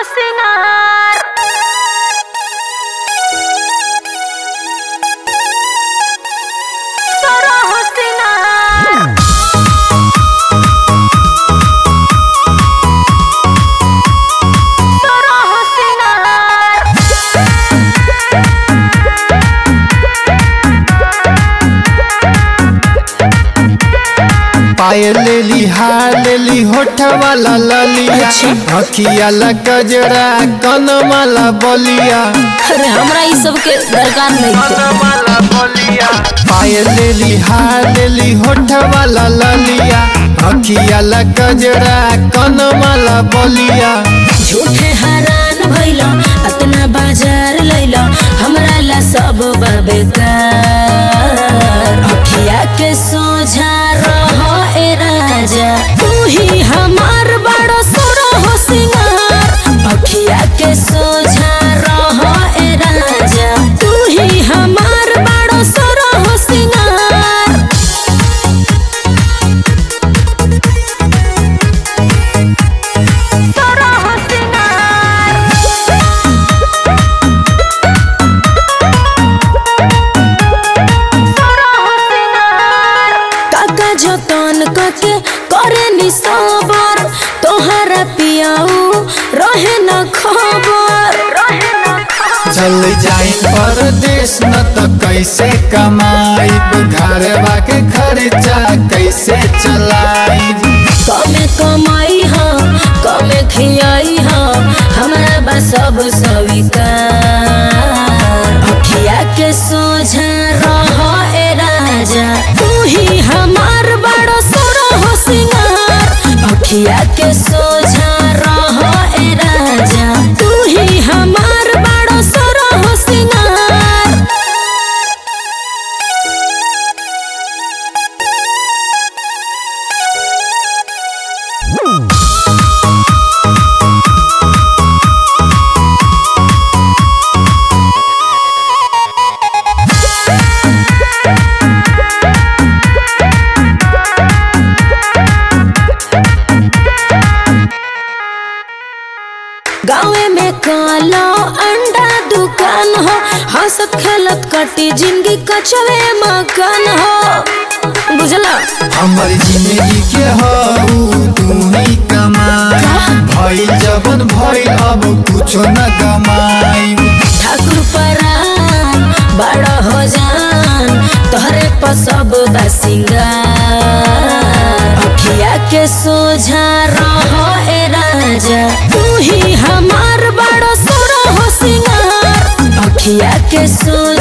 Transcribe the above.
सिंगार सरह सिंगार सरह सिंगार पायल लेली हार लेली होठ वाला ललिया अखिया ला गजरा कन माला बलिया अरे हमरा ई सब के दरकार नहीं है पायल लेली हार लेली होठ वाला ललिया अखिया ला गजरा कन माला बलिया झूठे हैरान भइला अतना बाजार लैला हमरा ला सब बेकार अखिया के सोझा रह ए राजा तू ही हमार बड़ो सुरहो सिंगार अखिया के सोझा रह ए राजा तू ही हमार बड़ो सुरहो सिंगार सरह सिंगार सरह सिंगार काका जतन कके करे नि सबर तोहरा पियाऊ रहे न खबर रहे न खबर चल जाई परदेश न त कैसे कमाई घरवा के खर्चा कैसे चलाई कमे कमाई हा कमे खियाई हा हमरा बा सब स्वीकार अखिया के सोझा रह ए राजा तू ही हमार बड़ो सुरहो सिंगार अखिया के सोझा रह ए राजा तू ही हमार बड़ो सुरहो सिंगार गाँवे में कालो अंडा दुकान हो हंसत खेलत कटी जिंदगी कचवे मकान हो बुझला हमर जिंदगी के हऊ तू ही कमाई भइल जबन भइल अब कुछो न कमाई ठाकुर परान बड़ा हो जान तोहरे पर सब बा सिंगार अखिया के सोझा रहो ए राजा तू ही हमार बड़ो सुरहो सिंगार अखिया के सोझा